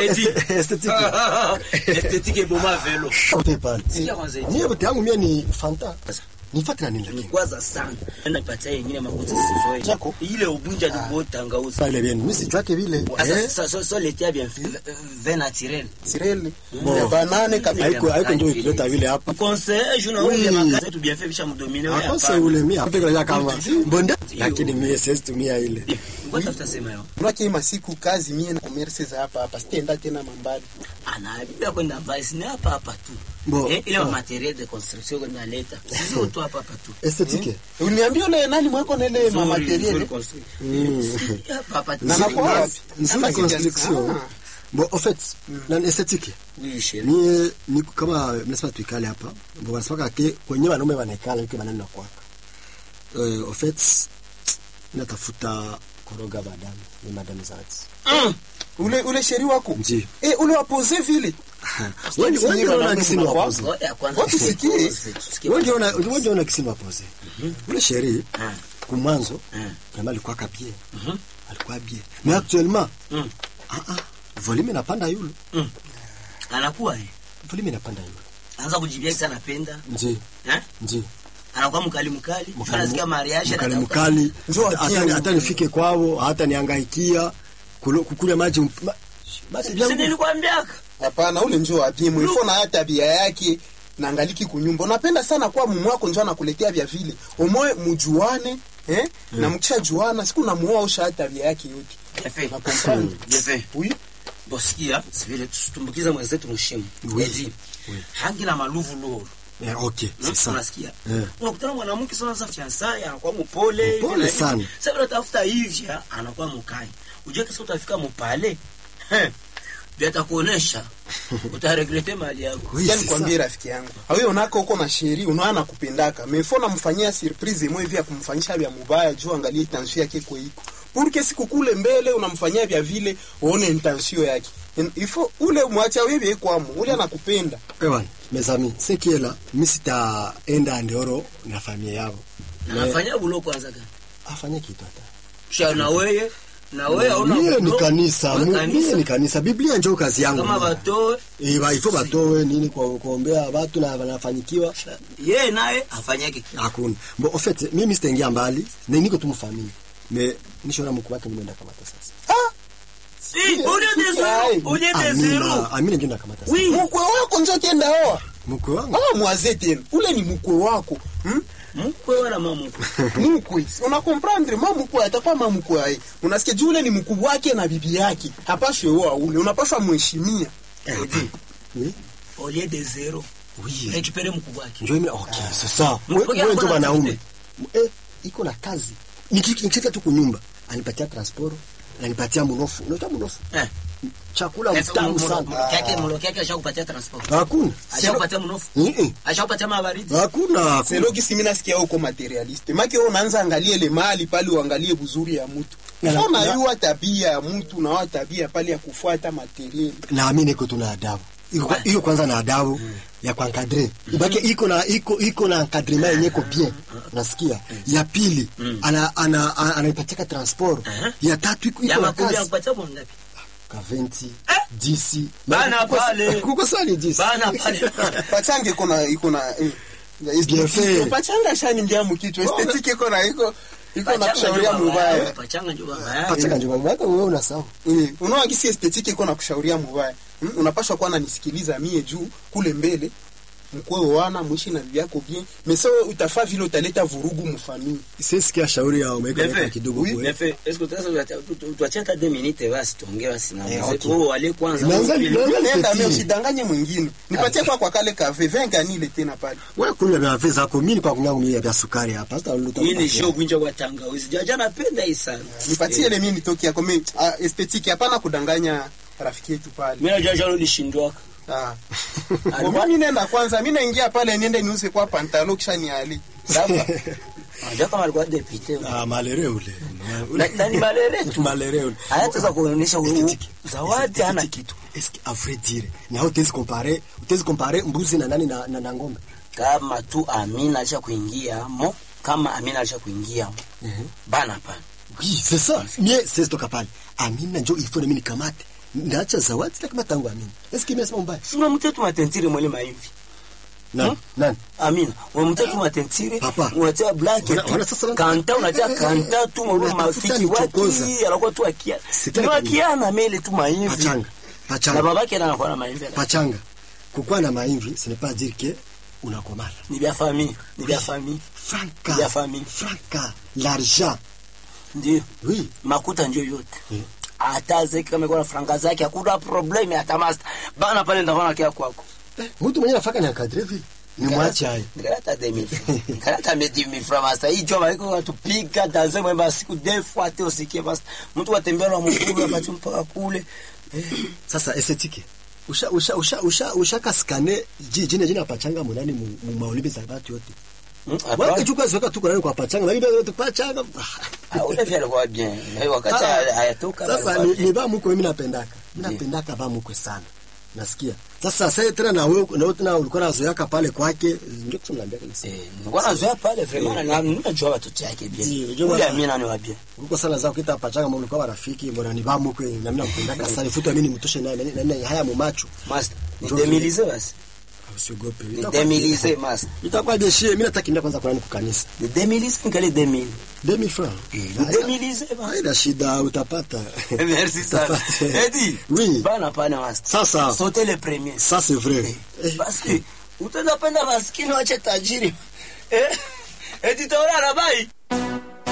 Edi. esthétique. Esthétique boma velo. Kote pale. Sikia kwanza eti. Mie bote yangu mie ni Fanta. Nifate na nini lakini? Nikwaza sana. Nenda nipatia yengine makuti sizoe. Chako? Ile ubunja dubo tangauzi. Pale bien. Mimi sijwake vile. Sasa Eh, ça ça ça l'été bien vin naturel. Sireli. Bon. Ya banane kabisa. haiko haiko ndio ikileta vile hapa. Conseil je n'ai Oui. pas makazi tu bien fait bisha mdomine wewe. Akonse ule mie hapo kwa kama bonda lakini mie siwezi tumia ile. Ngoja tafuta sema yo. Unaki masiku kazi mie na commerce za hapa hapa. Sitaenda tena mambali. Anaambia kwenda mbali si hapa hapa tu. Bon. Eh, ile materiel de construction qu'on aleta. Sisi tu hapa hapa tu. Esthétique. Uniambia ule nani mweko na ile ma Nzuri, materiel. nzuri construction. Si, hapa hapa tu. Na nakuwa wapi? Nzuri Nafasi gani? construction. Ah. Bon, en fait, na esthétique. Oui, chérie. Ni ni kama mnasema tuikale hapa. Bon, wanasema ke kwenye wanaume wanekala yuko maneno kwaka. Euh, en fait, natafuta koroga madame, ni madame Zati. Mm. Ule ule sheri wako. Ndiyo. Eh, ule wapoze vile. Wewe Sisi wewe ni ndio unaona wanaume kisini mnakwa- wapoze. Ngoja kwanza. Watu sikie. Tusikie. Wewe ndio una wewe ndio una kisini wapoze. Ule chéri Ah. kumwanzo Ah. kama alikuwa kapie. Mhm. Alikuwa bien. Mais actuellement, Mm. ah ah, volume inapanda yule. Anakuwa eh. Volume inapanda yule. Anaanza kujibia kisa anapenda. Ndiyo. Eh? Ndiyo. Anakuwa mkali mkali. Mkali- Anasikia mariage mkali anatafuta- mkali Njoo hata atie hata nifike kwao hata niangaikia kulo- kukule maji mp- ma- basi Si vyangu nilikwambiaka. Hapana, ule njoo abimu. Ifo na hata tabia yake na angaliki kunyumba. Unapenda sana kwa mume wako njoo anakuletea vya vile. Umoe mjuane, eh? Na mkisha juana siku namuoa usha hata tabia yake yote. Bien fait. Na comprendre. Bien fait. Oui. Bosikia, si vile tusitumbukiza mwenzetu mshimu. Oui. Edi. Oui. Hangi na maluvu loro. eh, okay c'est Mm, ça Unasikia? Eh. Unakutana mwanamke sana za fiancé anakuwa mpole. Mpole hivi na hivi. sana. Sasa vile utafuta hivi ah, anakuwa mkali. Ujue kisa utafika mpale. Heh. Vya atakuonesha. Utaregrete mali yako. Oui, Sikia c'est nikwambie ça. rafiki yangu. Hawe unako uko na sheri, unaona kupendaka. Mefo namfanyia surprise mwe vya kumfanyisha vya mubaya juu angalie intention yake kwa iko. Purke siku kule mbele unamfanyia vya vile uone intention yake. En- Ifo ule mwacha wewe kwamo, ule anakupenda. Ewan, mes amis, ce qui est là, mi sitaenda Ndoro na familia yao. Na nafanya bulo kwanza gani? Afanye kitu hata. Sha na wewe na wewe hauna Mie ni bulo. kanisa, Wewe mu- kanisa. mie ni kanisa. Biblia njoo kazi yangu. Kama batoe Eh, ba ifo batowe nini kwa kuombea watu na wanafanyikiwa. yeye naye afanyake kitu. Hakuna. Bon, en fait, mimi sitaingia mbali, na niko tu mfamili. Mais nishona mkuu wake nimeenda kamata sasa. Si, ule de zero, ule de zero. Amina, Amina ndio nakamata sasa. Oui. Mkwe wako njoo tenda oa. Mkuu wangu. Ah, mwaze tena. Ule ni mkwe wako. Hmm? Mkwe wala mama mkwe. mkwe una comprendre mama mkwe atakuwa mama mkwe ai unasikia juu ule ni mkubwa wake na bibi yake hapashwe oa ule unapashwa mheshimia Edi, Oui. au lieu de zero. Oui. Récupérer mkubwa wake. Njoo mimi okay, c'est ça. Mkuu Wewe yako wewe ndio na wanaume. Eh, iko na kazi. Niki- Nikifika tu kunyumba, anipatia transport, ananipatia mnofu. Unajua mnofu? Eh. Chakula Sasa mtamu mlo- sana. mlo yake mlo yake ashakupatia transport. Hakuna. Ashakupatia mnofu. Eh, Ashakupatia mabaridi. Hakuna. hakuna. selogi simi nasikia uko materialiste make wewe unaanza angalie ile mali pale uangalie buzuri ya mtu Na- Ifo na- unayua tabia ya mtu na wa tabia pale ya kufuata materiali Naamini iko tuna adabu. Iko kwa- iko kwanza na adabu ya kuankadre. Ibaki iko na iko iko na encadrement yenyewe iko bien. Unasikia? Ya pili ana ana ana- anaipatia transport. Ya tatu iko Ya iko na makubwa kazi. anakupatia mwangapi? Ka 20, 10. Bana Kuko- pale. Kuko sali 10. Bana pale. pachange iko na iko na eh, Bien fait. pachanga shani ngia mkitu esthetic iko na iko iko na Pachanga kushauria ndio baba yao, mubaya Pachanga ndio baba yao. Pachaka njoo baba wewe unasahau. Mm. unaona kisi estetiki iko na kushauria mubaya mm? unapashwa kuwa nanisikiliza mie juu kule mbele mkwe wana mwishi na bibi yako bien mais wewe utafaa vile utaleta vurugu mfamii Sisikia shauri yao umeweka Bien fait. kidogo Oui. kwe. Bien fait. Est-ce que utaweza tuachie hata 2 minutes basi tuongee basi na Eh, mwenzetu. okay. Wewe wale kwanza. Naanza- Pili- naanza- nenda petit. mie usidanganye mwingine nipatie kwa kwa kale kave venganile tena pale Wewe kunywa vya vya zako mimi kwa kunywa mimi vya sukari hapa. Sasa lolote. Hii ni show kunja kwa tangawizi. Jaja napenda hii sana. nipatie ile mie nitoki yako mi ah, estetiki hapana kudanganya rafiki yetu pale Mimi najua jana ulishindwa. ah. Kwa mimi nenda kwanza mi naingia pale niende niuze kwa pantalo kisha niali sawa Unajua kama alikuwa deputy. Ah, malere ule. Na- na ni malere tu. Malere ule. Hayataweza kuonyesha u- Esthétique. zawadi hana Esthétique. kitu. Est-ce que à vrai dire, ni hao tezi compare, utezi compare mbuzi na nani na, na, na ng'ombe. Kama tu Amina alisha kuingia mo, kama Amina alisha kuingia mo. Bana pana. Oui, c'est ça. Mie c'est toka pale. Amina njoo il faut na mimi nikamate. ndaacha zawadi lakini tangu amini eski mimi nasema mbaya si unamtia tu matentire mwele maimvi nani Hmm? nani amina unamtia tu matentire Papa. unatia black Wana- tu. wana sasa wana- kanta unatia Eh, eh, kanta tu mwele unatafuta mafiki nichokoza. waki anakuwa tu akia Sitaki ni wakiana mele tu maimvi pachanga na pachanga babake na anakuwa na maimvi pachanga kukuwa na maimvi ce n'est pas dire que unakomala ni vya famille ni vya famille franka Ya famille. franka l'argent ndio oui makuta ndio yote Mm. hata zeki kama iko na franga zake hakuna problem hata master bana pale ndaona kia kwako eh, mtu mwenye nafaka ni encadre vile ni mwache hayo Nikalata 2000 francs. Nikalata 2000 francs master. Hii job haiko watupiga tanze mwemba siku defu ate usikie master. Mtu atembea na mkulu apati mpaka kule. Eh, sasa estetike usha usha usha usha ushaka skane ji jina jina pachanga munani mu, mu maolibe za watu yote mm, waka hapana. chukua ziweka tu kwa kwa pachanga lakini ndio pachanga Ah, ule vile alikuwa bien. Na hiyo wakati Ah, hayatoka. sasa alikuwa ni, bien. ni ba mkwe mimi napendaka mimi Ndiyo. napendaka ba mkwe sana nasikia sasa sasa tena na wewe na wewe tena ulikuwa nazoeaka pale kwake ndio kusomlaambia kabisa Eh, nilikuwa nazoea pale vraiment na ninajua watoto yake Ndiyo, bien. unajua Ule bana- amina ni wa bien. Uko sana zao kita pachanga mbona ulikuwa marafiki mbona ni ba mkwe na mimi nakupendaka sana futa mimi nimtoshe naye na- na na- haya mu macho Master, ni Ndio demilize basi. usiogope Ni demilize master. itakuwa beshie mimi nataka kimbia kwanza kwa kukanisa Ni demilize ngale 2000. 2000 francs Ni demilize basi. haina shida utapata Merci sana. Utapata. Eddie. Oui. Bana pana master. sasa Sauter le premier. ça c'est vrai Eh, basi utazapenda maskini wache tajiri eh? eti taona anabai